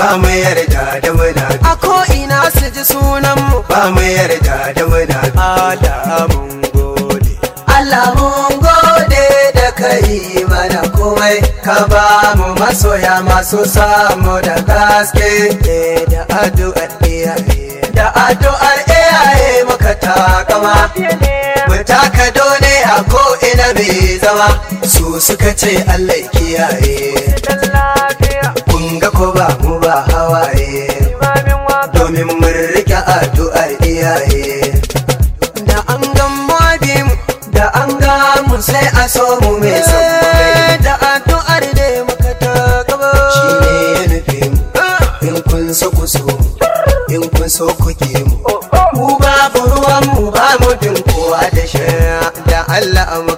ba mu yarda da muna a ko ina su ji sunan mu ba mu yarda da muna Allah mun gode Allah mun gode da kai mana komai ka ba mu masoya masu samu da gaske eh, da addu'ar iyaye da addu'ar iyaye muka takama mu taka dole a ko ina mai zama su suka ce Allah ya kiyaye kun ga ko ba mu ba hawaye domin mun rike addu'ar iyaye da an gamma bi mu da an ga mu sai a so mu mai son mu kai. eh, da addu'ar da muka ta gaba shi ne ya nufi mu in kun so ku so mu in kun so ku ke mu mu babu ruwan mu ba mu bin kowa da shi da Allah mu